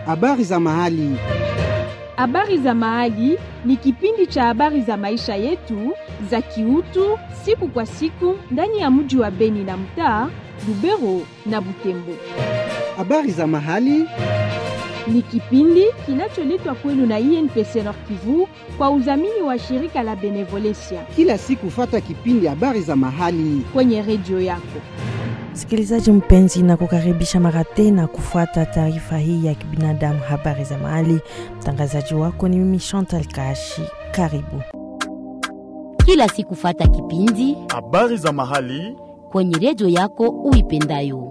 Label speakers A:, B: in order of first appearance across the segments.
A: Habari za mahali.
B: Habari za Mahali ni kipindi cha habari za maisha yetu za kiutu siku kwa siku ndani ya mji wa Beni na mtaa Lubero na Butembo.
A: Habari za mahali.
B: Ni kipindi kinacholetwa kwenu na INPC Nord Kivu kwa udhamini wa shirika la Benevolencia
A: Kila siku fata kipindi habari za mahali.
B: kwenye redio yako.
C: Msikilizaji mpenzi, na kukaribisha mara tena kufuata taarifa hii ya kibinadamu, habari za mahali. Mtangazaji wako ni mimi Chantal Kashi. Karibu.
D: kila siku fata kipindi
E: habari za mahali
D: kwenye redio yako uipendayo.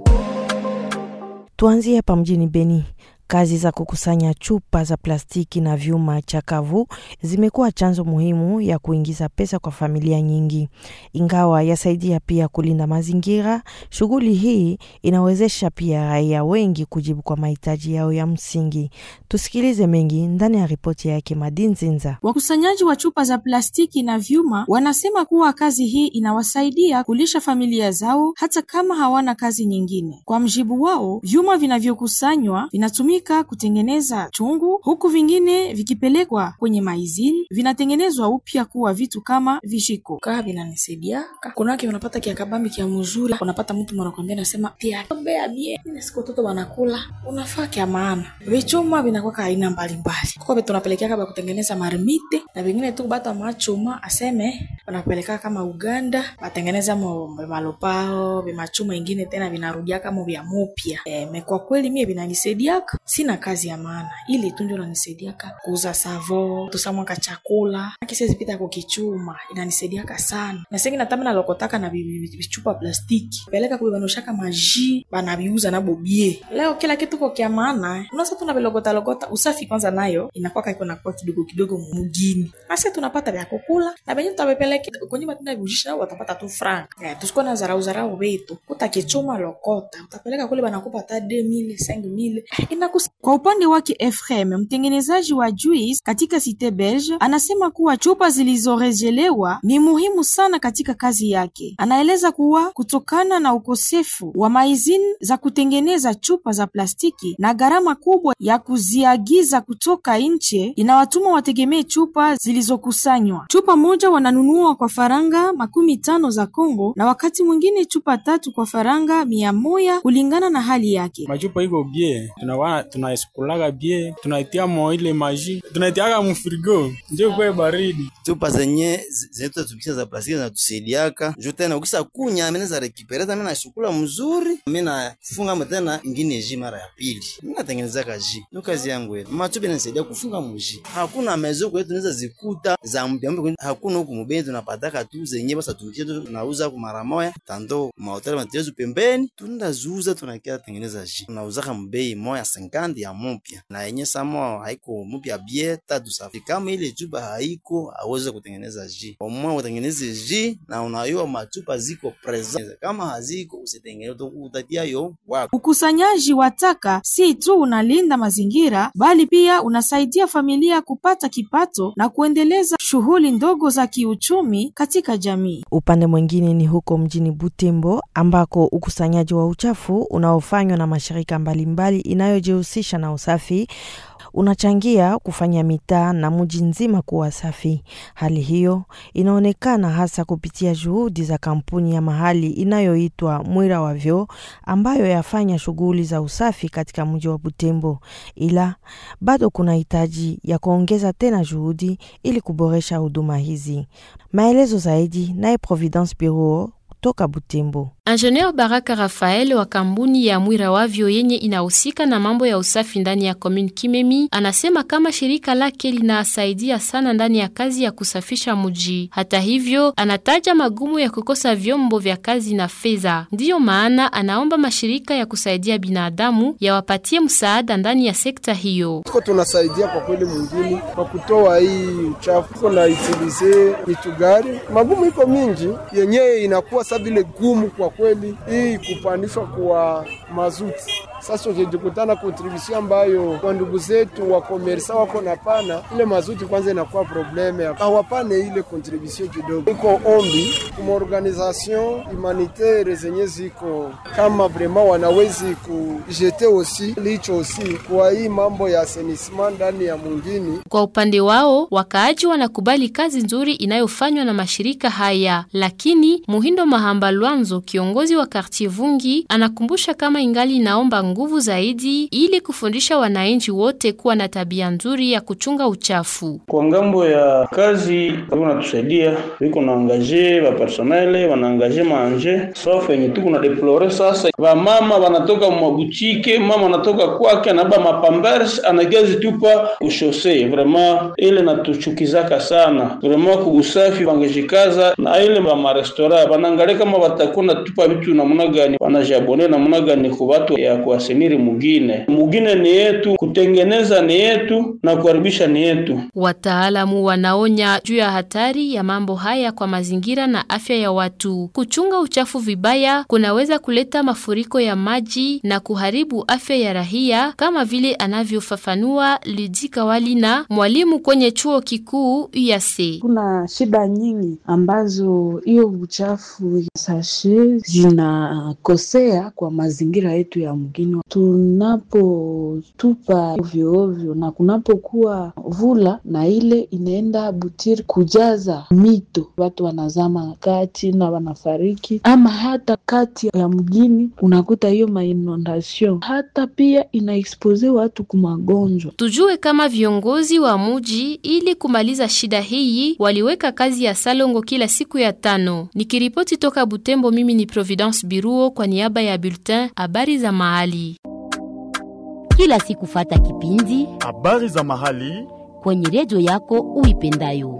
C: Tuanzie hapa mjini Beni. Kazi za kukusanya chupa za plastiki na vyuma chakavu zimekuwa chanzo muhimu ya kuingiza pesa kwa familia nyingi, ingawa yasaidia pia kulinda mazingira. Shughuli hii inawezesha pia raia wengi kujibu kwa mahitaji yao ya msingi. Tusikilize mengi ndani ya ripoti yake Madinzinza.
F: Wakusanyaji wa chupa za plastiki na vyuma wanasema kuwa kazi hii inawasaidia kulisha familia zao hata kama hawana kazi nyingine. Kwa mjibu wao, vyuma vinavyokusanywa vinatumika kutengeneza chungu, huku vingine vikipelekwa kwenye maizini vinatengenezwa upya kuwa vitu kama vishiko. Kaa vinanisaidiaka kunake unapata kiakabambi kia mzuri, unapata mtu mwanakwambia nasema pia ombea bie ine siku watoto wanakula unafaa kya maana. Vichuma vinakuwa aina mbalimbali, kuko vitu tunapelekea ba kutengeneza marmite na vingine tu bata machuma aseme wanapeleka kama Uganda batengeneza mo malopao vimachuma ingine tena vinarudia kama vya mupya. E, me kwa kweli mie vinanisaidiaka, sina kazi ya maana, ili tu ndio nanisaidiaka kuuza savo tusamwaka chakula akisezipita kukichuma inanisaidiaka sana na sengi natami nalokotaka na vi- vi- vichupa plastiki peleka kuvivanushaka maji banaviuza na bobie leo kila kitu ko kya maana unaweza tunavilogota logota usafi kwanza nayo inakwaka iko nakuwa kidogo kidogo mugini ase tunapata vya kukula na venye tutavipeleke kwenye matenda viujisha nao watapata tu frank eh, tusikuwa na zarau zarau vitu utakichuma lokota utapeleka kule banakupa hata 2000 5000 inakus kwa upande wake Efrem mtengenezaji wa juice katika Cite Belge anasema kuwa chupa zilizorejelewa ni muhimu sana katika kazi yake. Anaeleza kuwa kutokana na ukosefu wa maizini za kutengeneza chupa za plastiki na gharama kubwa ya kuziagiza kutoka nje inawatuma wategemee chupa zilizokusanywa. Chupa moja wananunua kwa faranga makumi tano za Kongo na wakati mwingine chupa tatu kwa faranga mia moja kulingana na hali yake.
G: machupa iko bie tunawa tunaisukulaga bie tunaitia mo ile maji tunaitiaga mfrigo ndio kwe baridi
H: chupa zenye zinatutumikisha za plastiki zinatusaidiaka juu tena ukisa kunya mimi za rekipereta mimi nashukula mzuri mimi nafunga tena ingine ji mara ya pili mimi natengenezaka ji ndio kazi yangu ile machupa inanisaidia kufunga muji hakuna mezo kwetu tunaweza zikuta za mpya mpya hakuna huku mubeni tunapataka tu zenye basa tumikisha tu tunauza kwa mara moja tando mahoteli matezo pembeni tunazuza tunakia tengeneza ji tunauzaka mbei moya 50 ya mupya na yenye samo haiko mupya bie tatu safi kama ile chupa haiko aweze kutengeneza ji omwe utengeneze ji na unayua machupa ziko present kama haziko usitengeneze utatia yo wako
F: Ukusanyaji wa taka si tu unalinda mazingira bali pia unasaidia familia kupata kipato na kuendeleza shughuli ndogo za kiuchumi katika jamii.
C: Upande mwingine ni huko mjini Butembo ambako ukusanyaji wa uchafu unaofanywa na mashirika mbalimbali inayojihusisha na usafi unachangia kufanya mitaa na mji nzima kuwa safi. Hali hiyo inaonekana hasa kupitia juhudi za kampuni ya mahali inayoitwa Mwira wa Vyoo ambayo yafanya shughuli za usafi katika mji wa Butembo, ila bado kuna hitaji ya kuongeza tena juhudi ili kuboresha huduma hizi. Maelezo zaidi naye Providence Bureau kutoka Butembo.
I: Engineer Baraka Rafael wa kampuni ya Mwira Wavyo yenye inahusika na mambo ya usafi ndani ya commune Kimemi anasema kama shirika lake linasaidia sana ndani ya kazi ya kusafisha mji. Hata hivyo, anataja magumu ya kukosa vyombo vya kazi na fedha. Ndiyo maana anaomba mashirika ya kusaidia binadamu yawapatie msaada ndani ya sekta hiyo.
J: tuko tunasaidia kwa kweli mwingine kwa kutoa hii uchafu, tuko na itilize mitugari, magumu iko mingi yenyewe inakuwa sa vile gumu kwa kweli, hii kupandishwa kwa mazuti Sasa ukijikutana kontribution ambayo kwa ndugu zetu wa komersa wako na pana ile mazuti, kwanza inakuwa probleme, hawapane ile kontribution kidogo. Iko ombi kuma organisation humanitaire zenye ziko kama vrema wanawezi kujete osi licho osi kwa hii mambo ya asenisma ndani ya mwingine.
I: Kwa upande wao, wakaaji wanakubali kazi nzuri inayofanywa na mashirika haya, lakini Muhindo Mahamba Lwanzo, kiongozi wa Kartier Vungi, anakumbusha kama ingali inaomba nguvu zaidi ili kufundisha wananchi wote kuwa na tabia nzuri ya kuchunga uchafu.
E: Kwa ngambo ya kazi wanatusaidia, viko na angaje ba personnel wanaangaje manje sauf yenye tuko na deplore sasa, vamama wanatoka mwabuchike, mama anatoka kwake anaba mapambers anajazi tupa kushose, vraiment ile natuchukizaka sana vraiment, kuusafi wangejikaza na ile ba marestora wanaangalia kama watakuwa natupa vitu namna gani, wanajabone namna gani kwa watu ya kuaseniri mugine mugine ni yetu, kutengeneza ni yetu na kuharibisha ni yetu.
I: Wataalamu wanaonya juu ya hatari ya mambo haya kwa mazingira na afya ya watu. Kuchunga uchafu vibaya kunaweza kuleta mafuriko ya maji na kuharibu afya ya raia, kama vile anavyofafanua Lidika Walina, mwalimu kwenye chuo kikuu UAC.
K: Kuna shida nyingi ambazo hiyo uchafu sashe zinakosea kwa mazingira yetu ya mgini. Tunapotupa ovyo ovyo na kunapokuwa vula na ile inaenda butiri kujaza mito, watu wanazama kati na wanafariki, ama hata kati ya mgini unakuta hiyo mainondation, hata pia inaexpose watu kumagonjwa.
I: Tujue kama viongozi wa muji ili kumaliza shida hii waliweka kazi ya salongo kila siku ya tano. Nikiripoti toka Butembo, mimi ni Providence Biruo kwa niaba ya Bulletin habari za mahali.
D: Kila siku fata kipindi
L: habari za mahali
D: kwenye redio yako uipendayo.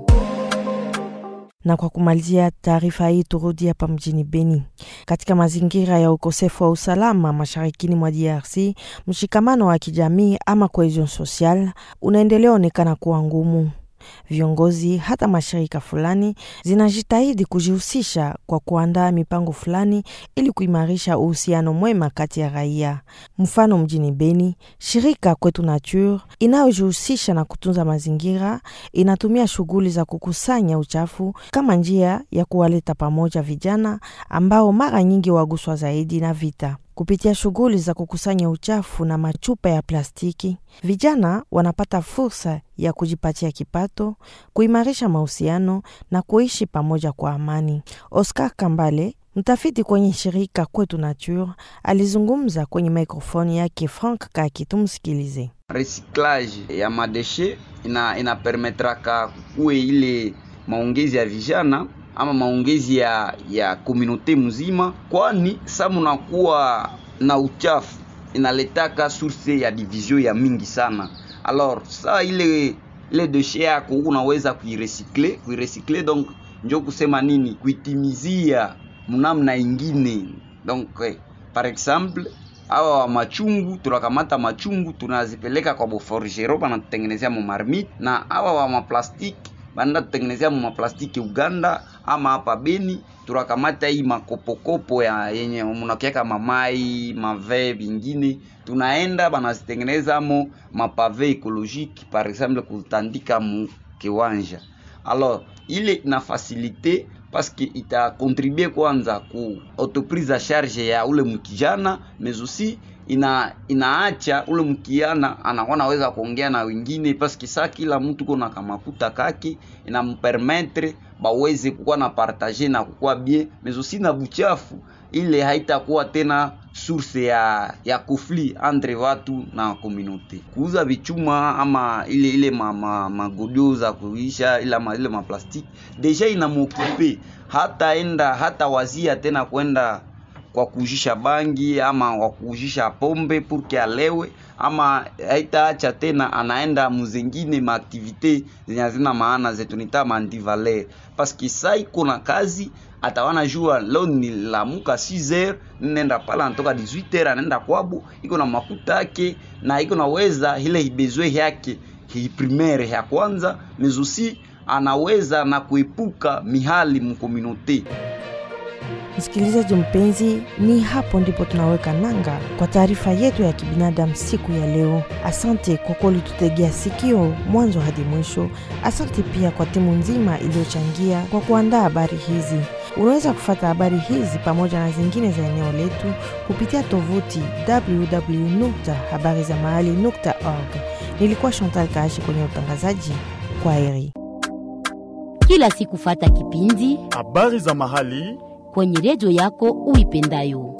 C: Na kwa kumalizia taarifa hii, turudi hapa mjini Beni. Katika mazingira ya ukosefu wa usalama masharikini mwa DRC, mshikamano wa kijamii ama cohesion social unaendelea onekana kuwa ngumu. Viongozi hata mashirika fulani zinajitahidi kujihusisha kwa kuandaa mipango fulani ili kuimarisha uhusiano mwema kati ya raia. Mfano, mjini Beni, shirika Kwetu Nature inayojihusisha na kutunza mazingira inatumia shughuli za kukusanya uchafu kama njia ya kuwaleta pamoja vijana ambao mara nyingi waguswa zaidi na vita. Kupitia shughuli za kukusanya uchafu na machupa ya plastiki, vijana wanapata fursa ya kujipatia kipato, kuimarisha mahusiano na kuishi pamoja kwa amani. Oscar Kambale, mtafiti kwenye shirika Kwetu Nature, alizungumza kwenye mikrofoni yake Frank Kaki. Tumsikilize.
M: Recyclage ya madeshe ina inapermetraka kuwe ile maongezi ya vijana ama maongezi ya ya komunote mzima, kwani sa munakuwa na uchafu inaletaka source ya division ya mingi sana. Alors sa ile ile deshe yako unaweza kuiresikle kuiresikle, donc njo kusema nini, kuitimizia mnamna ingine. Donc eh, par exemple awa wa machungu tunakamata machungu tunazipeleka kwa boforgero banatutengenezea mu marmite, na awa wa maplastiki banda tutengenezea mu maplastiki Uganda ama hapa Beni, tunakamata hii makopokopo ya yenye munakiaka mamai mave vingine, tunaenda banazitengeneza mo mapave ekologike par exemple kutandika mu kiwanja. Alors ile ina facilite paske ita contribue kwanza ku autoprise a charge ya ule mkijana mais aussi ina inaacha ule mkiana anakuwa naweza kuongea na wengine paske saa kila mtu kona kamakuta kake inampermettre baweze kukuwa na partage na kukuwa bien mais aussi na buchafu ile haitakuwa tena source ya ya conflit entre watu na communauté. Kuuza vichuma ama ile ile ma, magodio za kuisha ile ma, ile maplastiki deja inamokupe hata enda hata wazia tena kwenda kwa kuujisha bangi ama kwa kuujisha pombe purke alewe ama haitaacha tena, anaenda muzengine maaktivite zenye hazina maana zetu nita mandivaler paske sa iko na kazi atawana jua leo ni lamuka 6h nenda pala anatoka 18h anaenda kwabo, iko na makuta yake na iko naweza ile ibezwe yake hi primaire ya kwanza mezusi anaweza na kuepuka mihali mkomunote
C: Msikilizaji mpenzi, ni hapo ndipo tunaweka nanga kwa taarifa yetu ya kibinadamu siku ya leo. Asante kwa kuwa ulitutegea sikio mwanzo hadi mwisho. Asante pia kwa timu nzima iliyochangia kwa kuandaa habari hizi. Unaweza kufata habari hizi pamoja na zingine za eneo letu kupitia tovuti www.habarizamahali.org. Nilikuwa Chantal Kaashi kwenye utangazaji. Kwa heri.
D: Kila siku fata kipindi
L: habari za mahali
D: kwenye redio yako uipendayo.